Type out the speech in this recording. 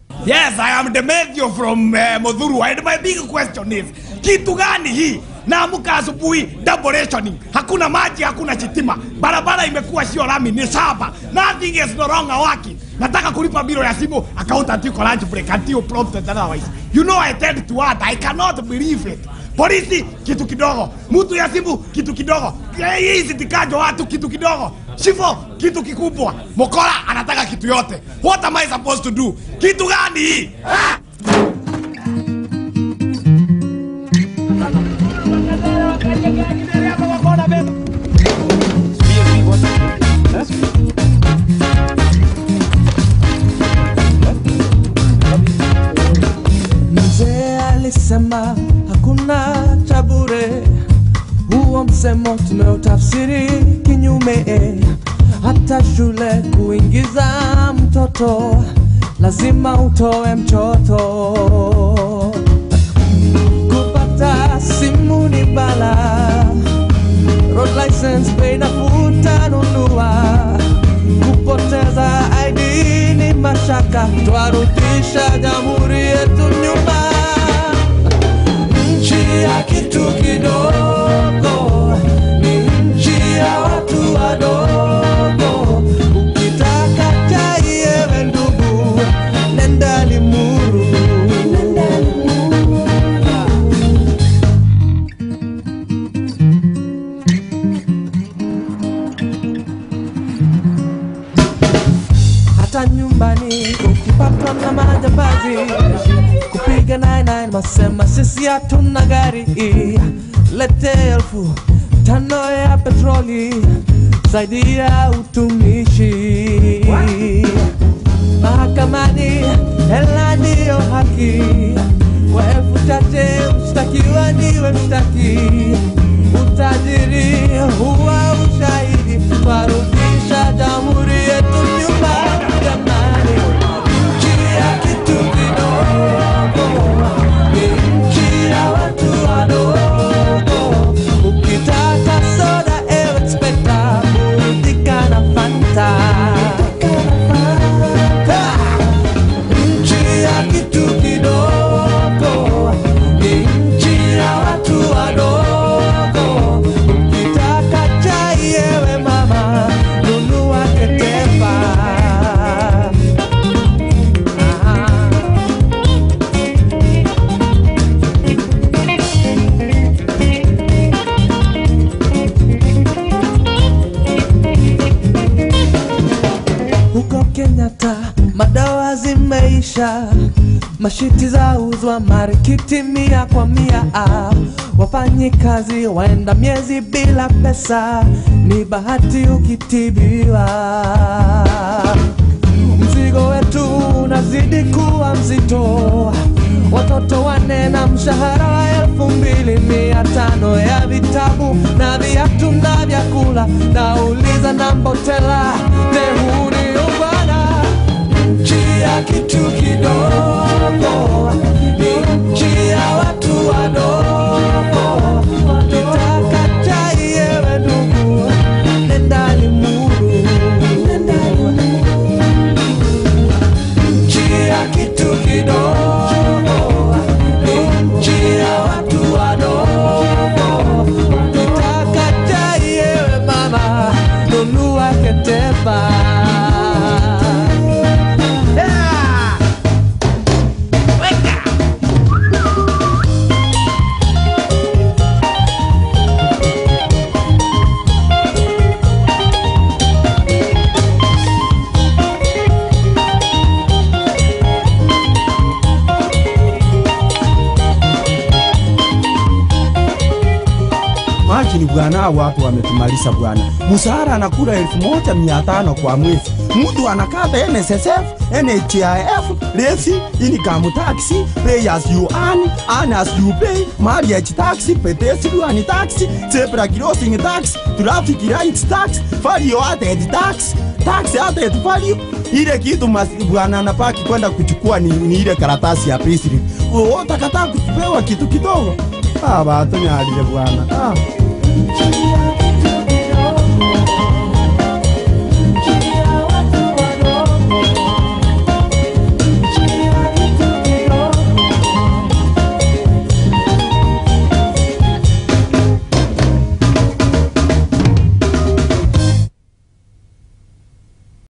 Yes, I am Demetrio from uh, Modhuru and my big question is kitu gani hii? Naamka asubuhi double rationing, hakuna maji, hakuna chitima, barabara imekuwa sio lami, ni shamba. Nothing is no longer working. Nataka kulipa biro ya simu, accountant yuko lunch break until prompted otherwise. You know I tend to what? I cannot believe it. Polisi kitu kidogo, mtu ya simu kitu kidogo, hii sitikajo watu kitu kidogo, shifo kitu kikubwa, mokora anataka kitu yote. What am I supposed to do? Kitu gani hii? Ah! Mzee alisema hakuna cha bure, huo msemo tumeutafsiri kinyume. Hata shule kuingiza mtoto lazima utoe mchoto. Kupata simu ni bala, road license bei nafuu utanunua. Kupoteza ID ni mashaka, twarudisha jamhuri yetu nyuma. Nchi ya kitu kidogo ni nchi ya watu wadogo. Ukitaka chai ewe ndugu, nenda Limuru. hata nyumbani ukipatwa na majambazi kupiga 99 masema sisi hatuna gari lete elfu tano ya petroli zaidi ya utumishi mahakamani hela ndiyo haki kwa elfu chache mshtakiwa ndiwe mshtaki utajiri huwa ushahidi twarudisha jamhuri yetu nyuma jamani nchi ya kitu kidogo ni nchi ya watu wadogo ukitaka soda ewe inspekta burudika na fanta Ha! nchi ya kitu kidogo ni nchi ya watu wadogo ukitaka chai ewe mama nunua ketepa Ah. huko Kenyatta madawa zimeisha, mashiti za uzwa marikiti mia kwa mia. Ah, Wafanyi kazi waenda miezi bila pesa, ni bahati ukitibiwa. Mzigo wetu unazidi kuwa mzito, watoto wane na mshahara wa elfu mbili mia tano ya vitabu na viatu na vyakula, nauliza na mbotela dehuni ubana nchi ya kitu kidogo ni nchi ya watu wadogo. Ukitaka chai ewe ndugu, nenda Limuru. Nchi ya kitu kidogo ni nchi ya watu wadogo. Ukitaka chai ewe mama, nunua ketepa. Yeah! Weka! Imagine bwana, hao watu wametumaliza bwana. Mshahara anakula elfu moja mia tano kwa mwezi, mtu anakata NSSF, NHIF, lesi, income tax, pay as you earn, earn as you pay, marriage tax, pedestrian tax, zebra crossing tax, traffic lights tax, value added tax, tax added value. Ile kitu mas- bwana anapaki kwenda kuchukua ni, ni ile karatasi ya payslip. Oh, utakataa kupewa kitu kidogo. Ah, watu nyalile bwana. Ah.